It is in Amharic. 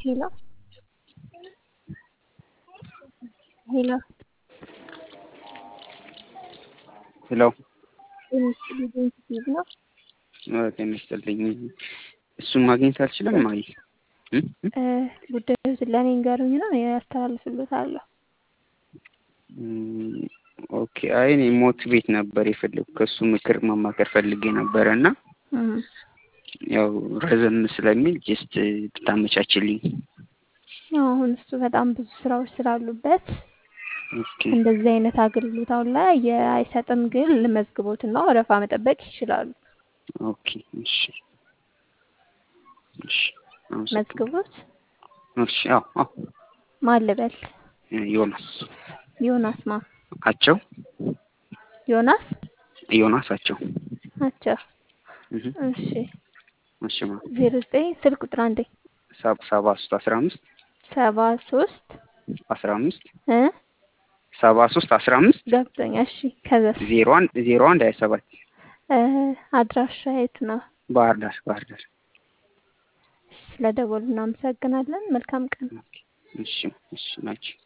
Hello. Hello. ሄሎ ኢንስቲትዩት ነው። ጤና ይስጥልኝ። እሱን ማግኘት አልችልም። ማይ እ ጉዳዩ ስለኔ ንገሩኝ ነው ያስተላልፍልዎታለሁ። ኦኬ። አይ እኔ ሞት ቤት ነበር የፈለጉ ከእሱ ምክር መማከር ፈልጌ ነበረ እና ያው ረዘም ስለሚል ጀስት ብታመቻችልኝ። አሁን እሱ በጣም ብዙ ስራዎች ስላሉበት ኦኬ እንደዚህ አይነት አገልግሎት አሁን ላይ አይሰጥም፣ ግን ልመዝግቦትና ወረፋ መጠበቅ ይችላሉ። ኦኬ እሺ እሺ አመሰግናለሁ። መዝግቦት እሺ አዎ አዎ ማን ልበል? ዮናስ ዮናስ ማ አቸው ዮናስ ዮናስ አቸው አቸው። እህ እሺ እሺ ማ ዜሮ ዘጠኝ ስልክ ቁጥር አንዴ ሰባ ሰባ ሶስት አስራ አምስት ሰባ ሶስት አስራ አምስት እ ሰባ ሶስት አስራ አምስት ገብቶኛል። እሺ ከዛስ ዜሮ አንድ ዜሮ አንድ ሀያ ሰባት እ አድራሻ የት ነው? ባህር ዳር ባህር ዳር። ስለደወሉ እናመሰግናለን። መልካም ቀን። እሺ እሺ ናቸው